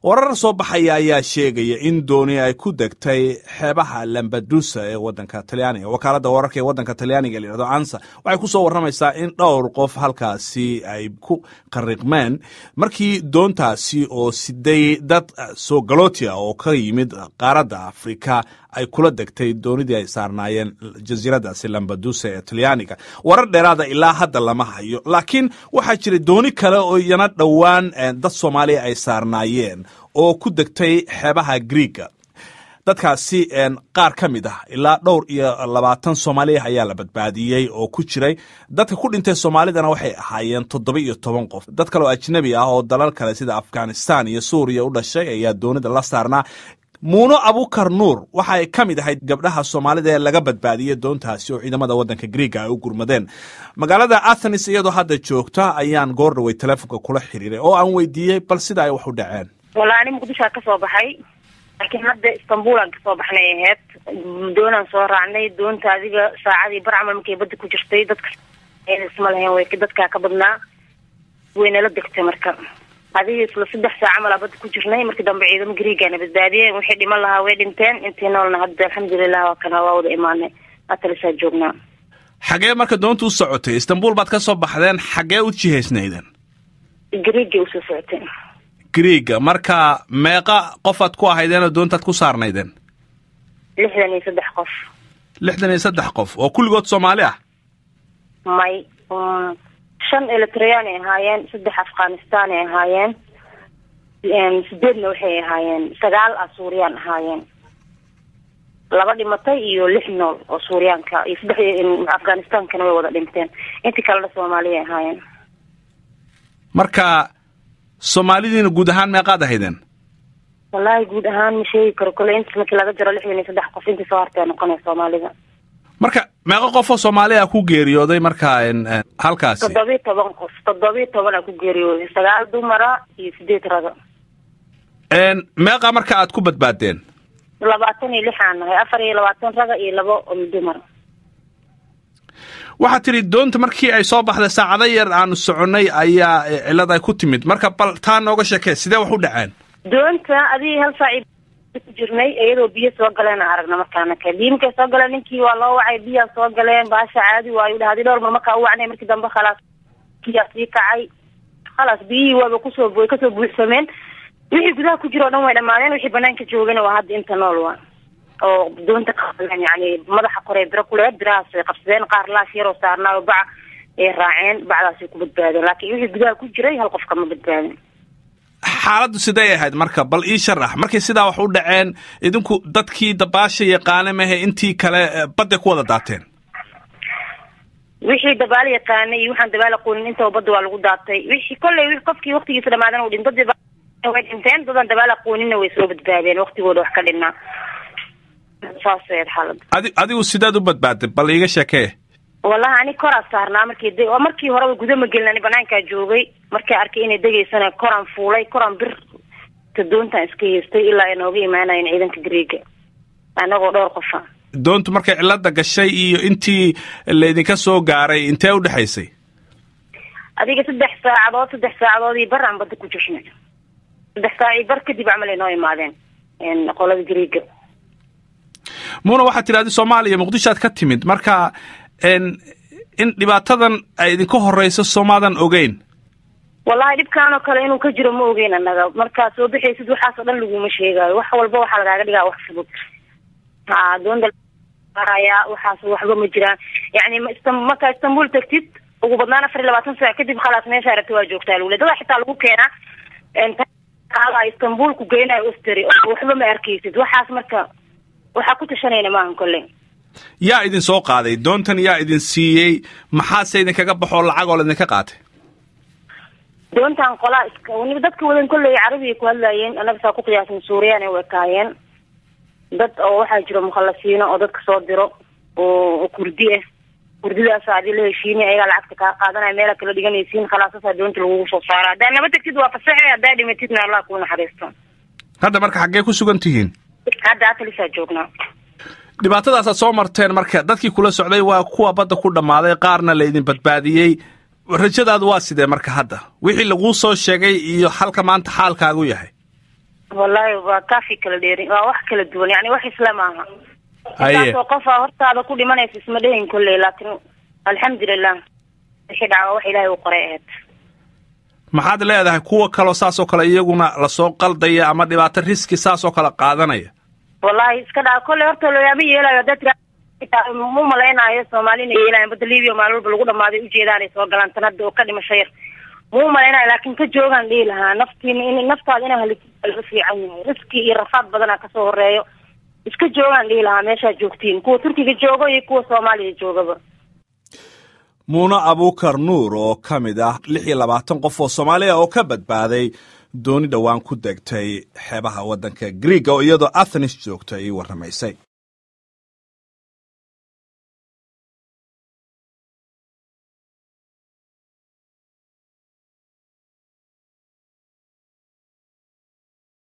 warar soo baxaya ayaa sheegaya in dooni ay ku degtay xeebaha lambadusa ee wadanka talyaaniga wakaaladda wararka ee wadanka talyaaniga layihahdo ansa waxay ku soo warramaysaa in dhowr qof halkaasi ay ku qariqmeen markii doontaasi oo siday dad soo galootia oo ka yimid qaaradda afrika ay kula degtay doonidii ay saarnaayeen jasiiradaasi lambadusa ee talyaaniga warar dheeraada ilaa hadda lama hayo laakiin waxaa jira dooni kale oo iyana dhowaan dad soomaaliya ay saarnaayeen oo ku degtay xeebaha griiga dadkaasi qaar ka mid ah ilaa dhowr iyo labaatan soomaaliya ayaa la badbaadiyey oo ku jiray dadka ku dhintay soomaalidana waxay ahaayeen toddoba iyo toban qof dad kale oo ajnabi ah oo dalal kale sida afghanistan iyo suuriya u dhashay ayaa doonida la saarnaa muuno abukar nuur waxa ay ka mid ahayd gabdhaha soomaalida ee laga badbaadiyey doontaasi oo ciidamada wadanka griiga ay u gurmadeen magaalada athenis iyadoo hadda joogta ayaan goor dhawey telefonka kula xiriiray oo aan weydiiyey bal sida ay wax u dhaceen walla ani muqdishoa kasoo baxay laakiin hadda istanbuulaan kasoo baxnay aheyd doonaan soo raacnay doonta adiga saacadii bar camal markay badda ku jirtay dadka isma lahayn way dadkaa ka badnaa waynala degtay marka adiga isla saddex saac camalaa badda ku jirnay markii dambe ciidamo griigana badbaadiyeen wixii dhiman lahaa way dhinteen intii noolna hadda alxamdulilah waa kana waa wada imaanay atalisaa joognaa xagee marka doonta u socotay istanbul baad ka soo baxdeen xagee u jihaysnaydeen griigay usoo socoteen griiga marka meeqa qofaad ku ahaydeenoo doontaad ku saarnaydeen lixdan iyo saddex qof lixdan iyo saddex qof oo kulligood soomaali ah may shan eritreyaan ay ahaayeen saddex afghanistan ay ahaayeen sideedna waxay ahaayeen sagaal ah suuriyaan ahaayeen laba dhimatay iyo lix nool oo suuriyaanka iyo saddex afghanistankana way wada dhinteen intii kalena soomaaliya ahaayeen marka soomaalidiina guud ahaan meeqaad ahaydeen wallaahi guud ahaan ma sheegi karo kole intas markii laga jaro lixdan iyo saddex qof intii soo hartay noqonaya soomaalida marka meeqo qofoo soomaaliya ku geeriyooday marka halkaasi toddobiyi toban qof toddobiyi tobanaa ku geeriyooday sagaal dumara iyo sideed raga meeqa marka aad ku badbaadeen labaatan iyo lix aan nahay afar iyo labaatan raga iyo labo dumar waxaad tidhi doonta markii ay soo baxday saacado yar aanu soconnay ayaa cilad ay ku timid marka bal taa nooga sheekee sidee wax u dhaceen doonta adigii hal saaci ku jirnay iyadoo biyo soo galeen aan aragna markaana ka biyo markay soo galeen ninkii waa loo wacay biyaa soo galeen baasha caadi waayu dhaha hadii dhowr mar markaa u wacnay markii dambe khalaas biyaa sii kacay khalaas biyihii waaba kusoo way kasoo buuxsameen wixii gudaha ku jira o dhan way dhamaadeen wixii banaanka joogana waa hadda inta nool waa oo doonta qaadeen yani madaxa korey biro kuleed birahaas way qabsadeen qaar laash yaroo saarnaayo baca ay raaceen bacdaasay ku badbaadeen laakiin wixii gudaha ku jiray hal qof kama badbaadin xaaladdu siday ahayd marka bal ii sharax markay sidaa wax u dhaceen idinku dadkii dabaasha yaqaana mahe intii kale badday ku wada daateen wixii dabaal yaqaanay iyo waxaan dabaal aqoonin intaba badda waa lagu daatay wixii kolley qofkii waktigiisa dhamaadan u dhinto way dhinteen dadaan dabaal aqooninna way soo badbaadeen waktigooda wax ka dhinnaa saas ahayd xaalada adi adigu sidaad u badbaaday bal iiga sheekee wallahi ani koraa saarnaa markii de markii horeba guda ma gelin ani banaankaa joogay markaa arkay inay degaysana koraan fuulay koraan bir doontaan iska heystay ilaa ay nooga imaanayeen ciidanka griiga anagoo dhowr qofa doontu markay cilada gashay iyo intii laydinka soo gaaray intee u dhexaysay adiga saddex saacadood saddex saacadood iyo bar aan badda ku jirnay saddex saac iyo bar kadib camal ay noo imaadeen qolada griiga muna waxaad tidhahdi soomaaliya muqdishoad ka timid marka in dhibaatadan ay idinka horeyso soomaadan ogeyn wallahi dhibkaanoo kale inuu ka jiro ma ogeyn annaga markaa soo bixaysid waxaas oo dhan laguma sheegaayo wax walba waxaa lagaaga dhigaa wax fudud ha doonta aya waxaas waxba ma jiraan yani markaa istanbul tagtid ugu badnaan afar iyo labaatan saac kadib khalaas meesha aragta waa joogtaa lagule dadaa xitaa lagu keenaa istanbul ku geynayo osteri oo waxba ma arkaysid waxaas marka waxaa ku tashanayna maahan kolley yaa idin soo qaaday doontan yaa idin siiyey maxaase idinkaga baxoo lacag oo laydinka qaatay doontan qolaa iska dadka wadan kolley carabiga ku hadlaayeen annaga saa ku qiyaasan suuriyaan ay wekaayeen dad oo waxaa jiro mukhalasiino oo dadka soo diro oo kurdi ah kurdidaas adii la heshiinay ayagaa lacagta kaa qaadanaya meela kala dhiganaysiin khalaasasa doonta lagugu soo saara haddaa naba tagtid waa fasaxe haddaa dhimatidna allah kuu naxariisto hadda marka xaggee ku sugan tihiin hadda atalisaa joognaa dhibaatadaasaad soo marteen marka dadkii kula socday waa kuwa badda ku dhammaaday qaarna laydin badbaadiyey rajadaadu waa sidee marka hadda wixii laguu soo sheegay iyo halka maanta xaalkaagu yahay wallahi waa kaafi kala dheeri waa wax kala duwan yani wax isla maaha Haye. intaasoo qofa hortaada ku dhimanaysa isma dhehin kolley laakiin alxamdulilah wixii dhaca waa wax ilaahay u qoray ahayd maxaad leedahay kuwa kaloo saasoo kale iyaguna lasoo qaldaya ama dhibaato riski saasoo kale qaadanaya wallahi iska dhaca kolley horta looyaama yeelayo haddaad tiraa mu malaynayo soomaali inay yeelayan badda libiya maalin walba lagu dhamaaday ujeedaanay soo galaan tan hadda oo ka dhimasho yar muu malaynayo laakiin ka joogaan dhihi lahaa naftiin in naftaada inaa halisid laga fiican yahay riski iyo rafaad badanaa kasoo horeeyo iska joogaan dhihi lahaa meeshaa joogtiin kuwa turkiga joogo iyo kuwa soomaaliya joogaba muune abuukar nuur oo ka mid ah lix iyo labaatan qof oo soomaaliya oo ka badbaaday dooni dhowaan ku degtay xeebaha waddanka griiga oo iyadoo athenis joogta ii warramaysay